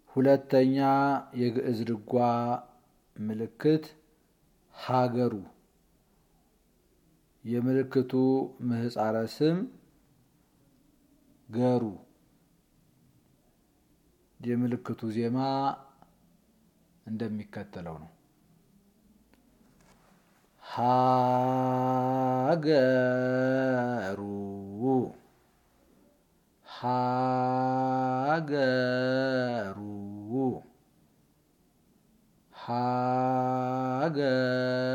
ሁለተኛ የግዕዝ ድጓ ምልክት ሀገሩ የምልክቱ ምህጻረ ስም ገሩ የምልክቱ ዜማ እንደሚከተለው ነው። ሀገሩ ሀገሩ ሀገሩ